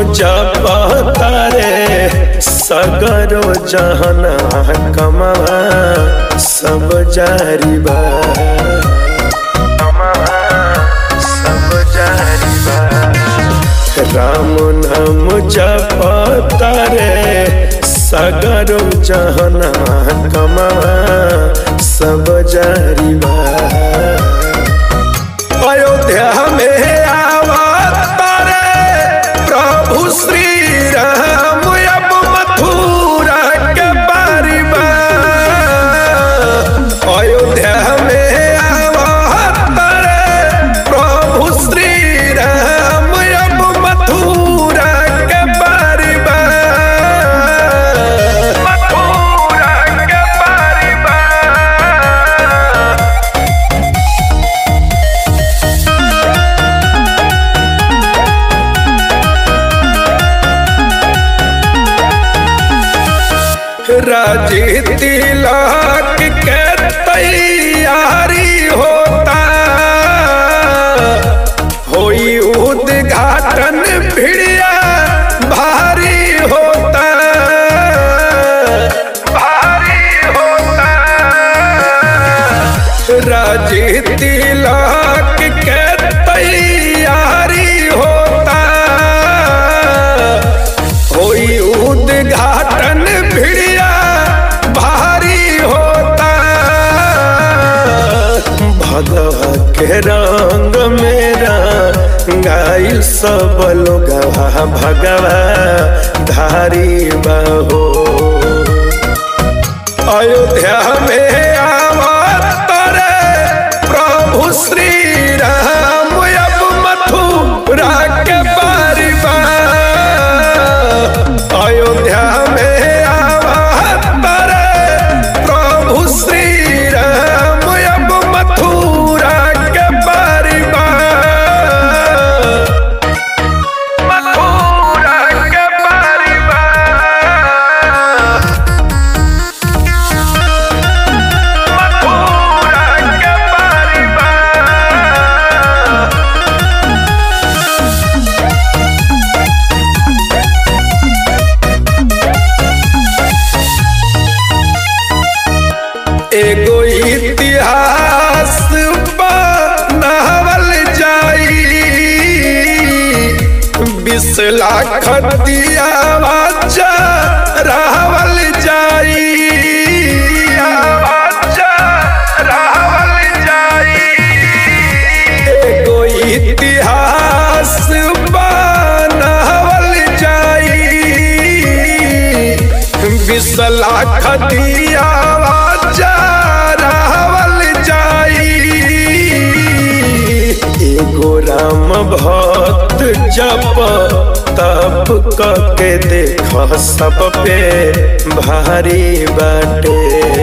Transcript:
जपता रे सगरो जहना कमा सब जारी बा सब जारी बा राम नाम जपता रे सगरो जहना कमा सब जारी बा अयोध्या में आवतारे प्रभु श्री राम अब मथुरा के बारी बा अयोध्या में आवतारे प्रभु श्री राम अब मथुरा के बारी बा मथुरा के बारी बा राजी तिलक के तैयारी होता होई उद्घाटन भिड़िया भारी होता भारी होता राजी तिलक के तैयारी होता होई उद्घाटन भिड़िया भारी होता भगवा के रंग मेरा गाइल सब लोग भगवा धारी बहो अयोध्या में आवत रे प्रभु श्री राम अब मथुरा के बारी बा अयोध्या में आवत रे प्रभु श्री राम अब मथुरा के बारी बा मथुरा के बारी बा मथुरा के बारी बा एगो इतिहास बनावल जाई बीस लाख दिया बच्चा रावल जाई बच्चा रावल जाई एगो इतिहास बनावल जाई बीस लाख दिया रावल जाई एगो राम भक्त जप तप के देख सब पे भारी बाटे